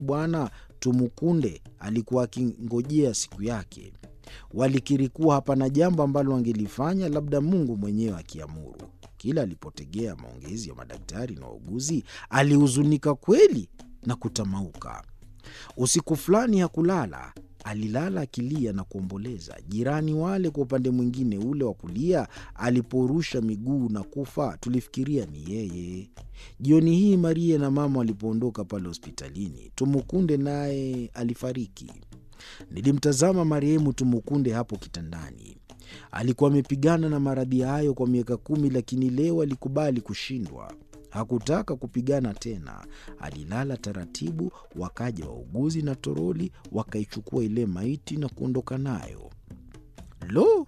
Bwana Tumukunde alikuwa akingojea siku yake. Walikiri kuwa hapana jambo ambalo wangelifanya labda Mungu mwenyewe akiamuru. Kila alipotegea maongezi ya madaktari na wauguzi, alihuzunika kweli na kutamauka. Usiku fulani hakulala, alilala akilia na kuomboleza. Jirani wale kwa upande mwingine ule wa kulia, aliporusha miguu na kufa, tulifikiria ni yeye. Jioni hii Maria na mama walipoondoka pale hospitalini, Tumukunde naye alifariki. Nilimtazama marehemu Tumukunde hapo kitandani. Alikuwa amepigana na maradhi hayo kwa miaka kumi, lakini leo alikubali kushindwa. Hakutaka kupigana tena. Alilala taratibu, wakaja wauguzi na toroli, wakaichukua ile maiti na kuondoka nayo. Lo,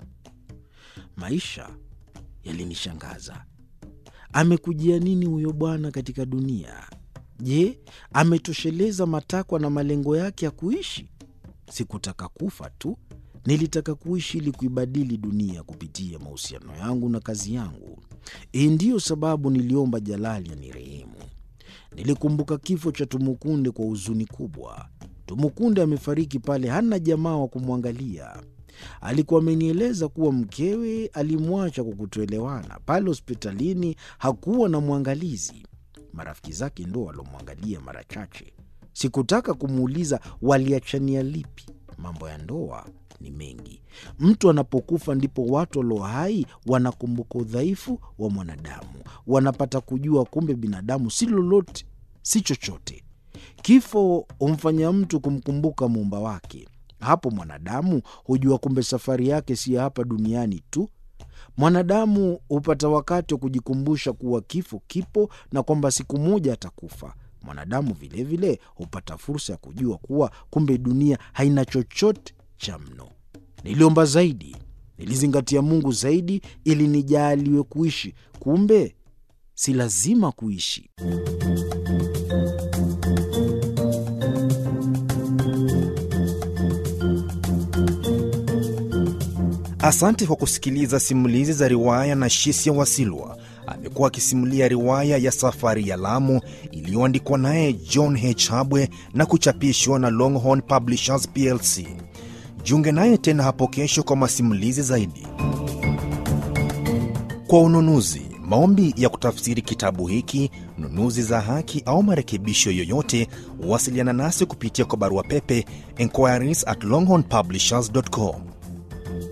maisha yalinishangaza. Amekujia nini huyo bwana katika dunia? Je, ametosheleza matakwa na malengo yake ya kuishi? Sikutaka kufa tu, nilitaka kuishi ili kuibadili dunia kupitia mahusiano yangu na kazi yangu. Hii ndiyo sababu niliomba Jalali anirehemu. Nilikumbuka kifo cha Tumukunde kwa huzuni kubwa. Tumukunde amefariki pale, hana jamaa wa kumwangalia. Alikuwa amenieleza kuwa mkewe alimwacha kwa kutoelewana. Pale hospitalini hakuwa na mwangalizi, marafiki zake ndo walomwangalia mara chache. Sikutaka kumuuliza waliachania lipi. Mambo ya ndoa ni mengi. Mtu anapokufa ndipo watu walio hai wanakumbuka udhaifu wa mwanadamu, wanapata kujua kumbe binadamu si lolote, si chochote. Kifo humfanya mtu kumkumbuka muumba wake. Hapo mwanadamu hujua kumbe safari yake si ya hapa duniani tu. Mwanadamu hupata wakati wa kujikumbusha kuwa kifo kipo na kwamba siku moja atakufa. Mwanadamu vilevile hupata fursa ya kujua kuwa kumbe dunia haina chochote cha mno. Niliomba zaidi, nilizingatia Mungu zaidi ili nijaaliwe kuishi. Kumbe si lazima kuishi. Asante kwa kusikiliza simulizi za riwaya na Shisia Wasilwa. Amekuwa akisimulia riwaya ya Safari ya Lamu iliyoandikwa naye John H. Habwe na kuchapishwa na Longhorn Publishers plc. Jiunge naye tena hapo kesho kwa masimulizi zaidi. Kwa ununuzi, maombi ya kutafsiri kitabu hiki, nunuzi za haki au marekebisho yoyote, wasiliana nasi kupitia kwa barua pepe inquiries at longhornpublishers.com